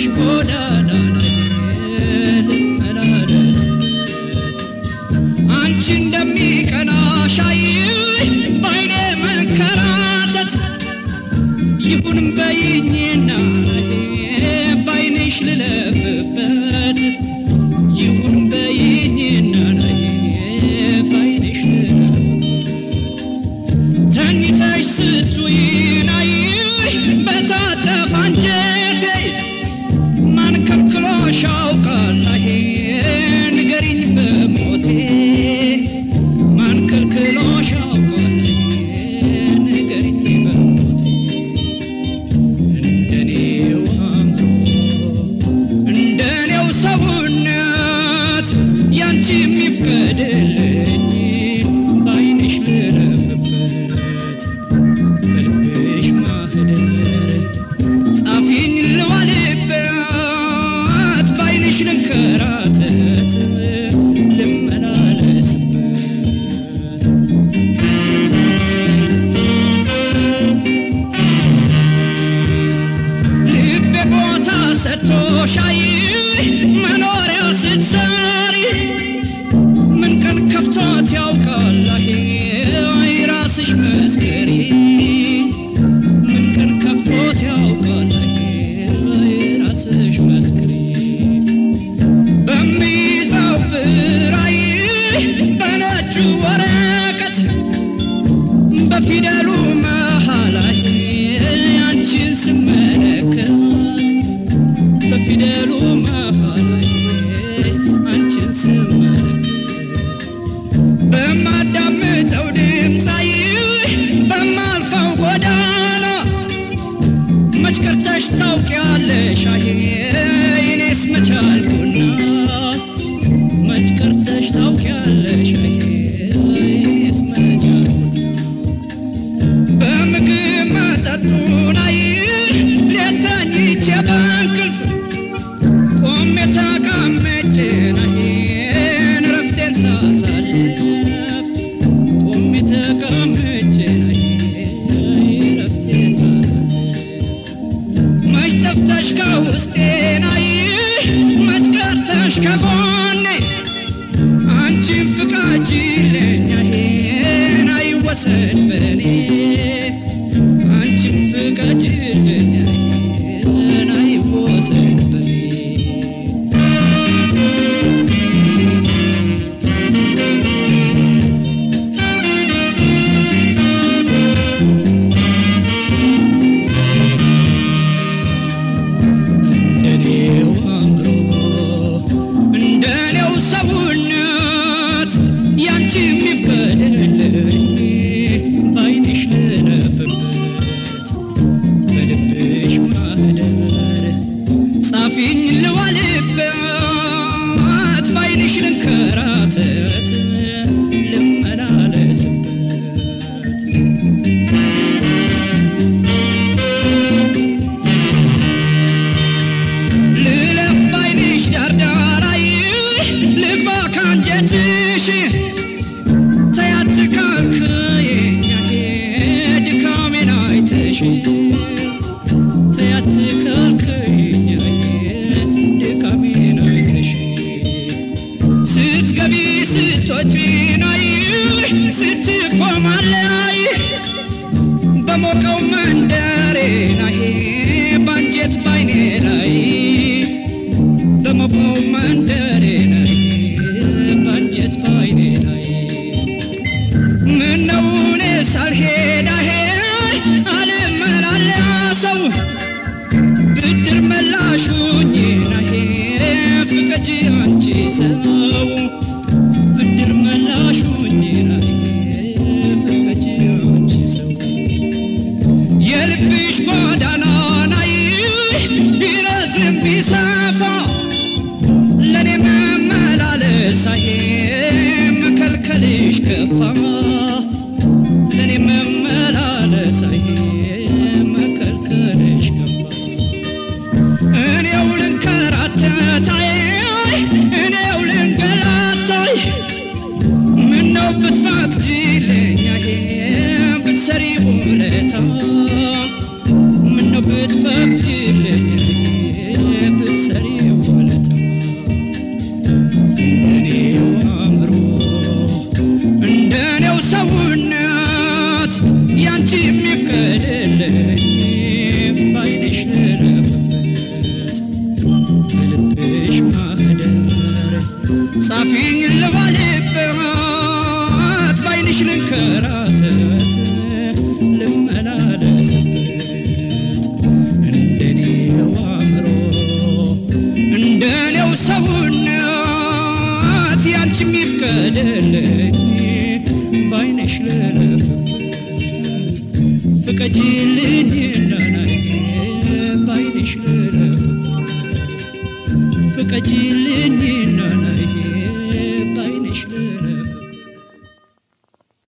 ጎዳና ላይ ልመላለስበት አንቺ እንደሚቀናሽ አይ ባይኔ መንከራተት ይሁን በይኝና ባይንሽ ልለፍበት ይሁን በይኝና ባይንሽ ልለፍበት ተኝተሽ ስትውይን አይ በታጠፋ አንጀቴ ማን ከልክሎሽ ያውቃል አይ ንገሪኝ በሞቴ ማን ከልክሎሽ ያውቃል ንገሪኝ በሞቴ እንደኔው አእምሮ እንደኔው ሰውነት ያንቺ የሚፍቀድልኝ ባይንሽ ልለፍበት በልብሽ ማህደር ጻፊኝ ልዋልበት ባይንሽ ልንከራተት ልመላለስበት ልቤ ቦታ ሰጥቶሽ አይ መኖሪያ ስትሰሪ ምን ቀን ከፍቶት ያውቃል አይ ራስሽ መስከሪ ምን ቀን ከፍቶት ያውቃል አይ ራስሽ መስክሪ በሚይዘው ብራይ በነጩ ወረቀት በፊደሉ መሃል ላይ አንቺን ስመለከት በፊደሉ መሃል ላይ አንቺን ስመለከት በማዳምጠው ድምፃይ በማልፈው ጎዳና መች ቀርተሽ ታውቂያለሽ አይ እኔስ መቻልኩና መች ቀርተሽ ታውቂያለሽ አይ እኔስ መቻልኩና በምግብ መጠጡን አይ ሌት ተኝቼ በእንቅልፍ ቆሜ ተቀምጬን አይ እረፍቴን ሳሳልፍ ቆሜ ተቀምጬን አይ እረፍቴን ሳሳልፍ መች ጠፍተሽ ከውስጤን አይ መች ቀርተሽ ከጎኔ አንቺን ፍቃጅልኝ አይን አይወሰድ በኔ አንቺን ፍቃጅልኝ አይን አይወሰድ በኔ እንደኔው አእምሮ እንደኔው ሰውነት ያንቺ የሚፍቀድልኝ ባይንሽ ልለፍበት በልብሽ ማህደር ጻፊኝ ልዋልበት ባይንሽ ልንከራተት ልመላለስበት ልለፍ ባይንሽ ዳርዳራይ ልግባ ካንጀትሽ ተያት ካልከየኛዬ ድካሜን አይተሽ ተያት ካልከየኛዬ ድካሜን አይተሽ ስትገቢ ስትወጪ ናይ ስትቆማለይ በሞቀው መንደሬ ናይ ባንጀት ባይኔ ላይ በሞቀው መንደሬ ላይ ባንጀት ባይኔ ላይ ምነው እኔ ሳልሄድ አሄ አልመላለሰው ብድር መላሹኝ ናሄ ፍቀጂ አንቺ ሰው ብድር መላሹኝ ናሄ ፍቀጂ አንቺ ሰው የልብሽ ጎዳና ናይ ቢረዝም ቢሰፋ ለእኔ መመላለስ አይ መከልከልሽ ከፋ ለእኔ መመላለስ አይ መከልከልሽ ከፋ እኔው ልንከራተታይ እኔው ልንገላታይ ምነው ብትፈቅጂልኝ አይ ብትሰሪ ውለታ ምነው ብትፈቅጂልኝ ጻፊኝ ልባልበት ባይንሽ ልንከራተት ልመላለስበት እንደኔው አእምሮ እንደኔው ሰውነት ያንቺም ይፍቀድልኝ ባይንሽ ልለፍበት ፍቀጂልኝ ናናዬ ባይንሽ ልለፍበት ፍቀጂልኝ ናናዬ